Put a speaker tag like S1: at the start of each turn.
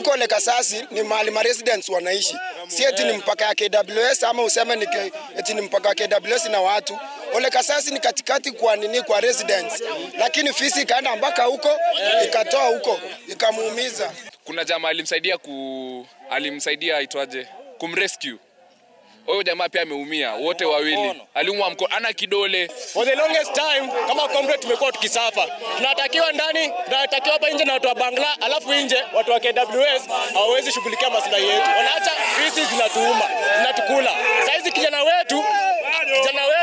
S1: huko Lekasasi ni mahali ma residents wanaishi, si eti ni mpaka ya KWS ama useme ni ke- eti ni mpaka wa KWS na watu. Ole Kasasi ni katikati kwa nini kwa residents, lakini fisi ikaenda mpaka huko ikatoa huko ikamuumiza.
S2: kuna jamaa alimsaidia ku alimsaidia aitwaje kumrescue huyo jamaa pia ameumia wote wawili aliumwa mkono ana kidole
S3: For the longest time kama comrade tumekuwa tukisafa. Tunatakiwa ndani, tunatakiwa hapa nje na watu wa Bangla, alafu nje watu wa KWS hawawezi shughulikia maslahi yetu. Wanaacha fisi zinatuuma, zinatukula. Saizi kijana wetu kijana wetu